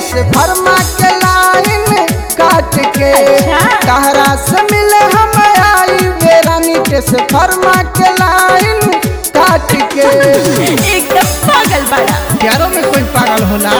फरमा के लाइन काट के अच्छा। कहरा से मिले हम आई बेरानी से फरमा के लाइन काट के एकदम पागल बड़ा प्यारों में कोई पागल होला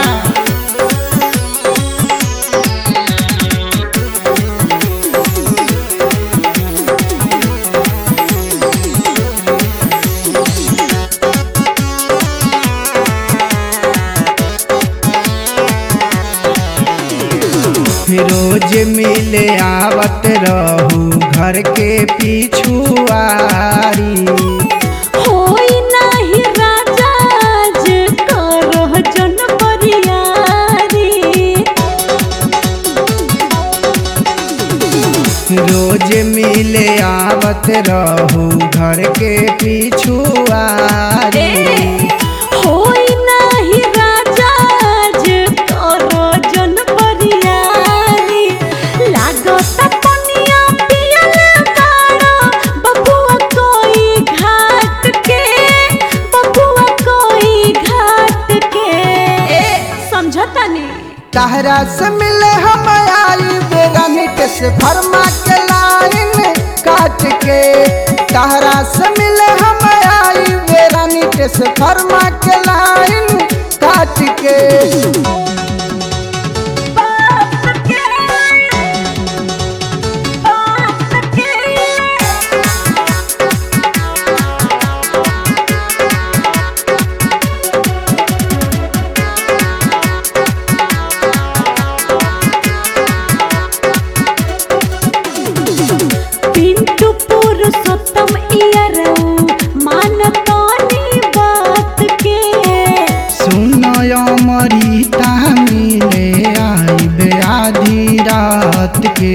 रोज मिले आवत रहू घर के पिछुआरी होई नाही राजा जे करह जन बरियारी रोज मिले आवत रहू घर के पिछुआरी होई नाही राजा जे करह जन बरियारी लागत पनिया पियल बाड़ा बबुआ कोई घाट के बबुआ कोई घाट के ए समझता नहीं कहरा से मिले हम आई बेरानी से फरमा के लाइन काट के कहरा से मिले हम आई बेरानी से फरमा के लाइन काट के पिंटू पुरुषोत्तम इयरऊ मानतानी बात के सुनय मरीता मिले आई बे आधी रात के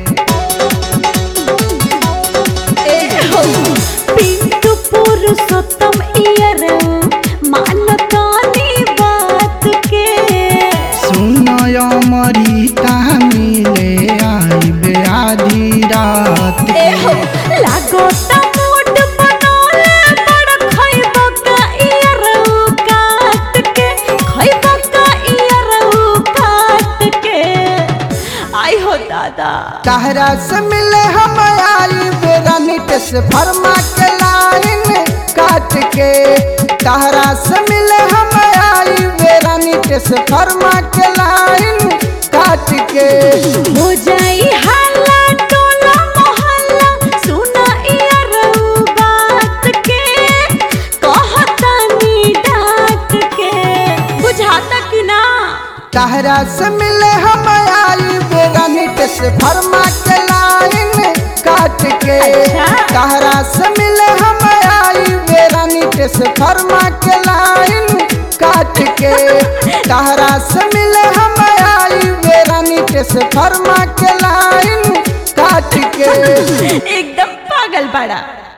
पिंटू पुरुषोत्तम इयरऊ मानतानी बात के सुनय मरीता मिले आई बे आधी रात के लागो मोट बनोले बड़ खइब का इयरऊ काट के खइब का इयरऊ काट के आई हो दादा कहरा से मिले हम आई बेरानी से फरमा के लाइन काट के कहरा से मिले हम आई बेरानी से फरमा के लाइन काट के हो जाई हल्ला टोला मोहल्ला सुना इयरऊ बात के कहतानी डांट के बुझाता कि ना कहरा से मिले हम आई बेरानी से फरमा के लाइन काट के अच्छा। कहरा से मिले हम आई बेरानी से फरमा के लाइन काट के कहरा से मिले हम आई बेरानी से फरमा के लाइन काट के एकदम पागल बड़ा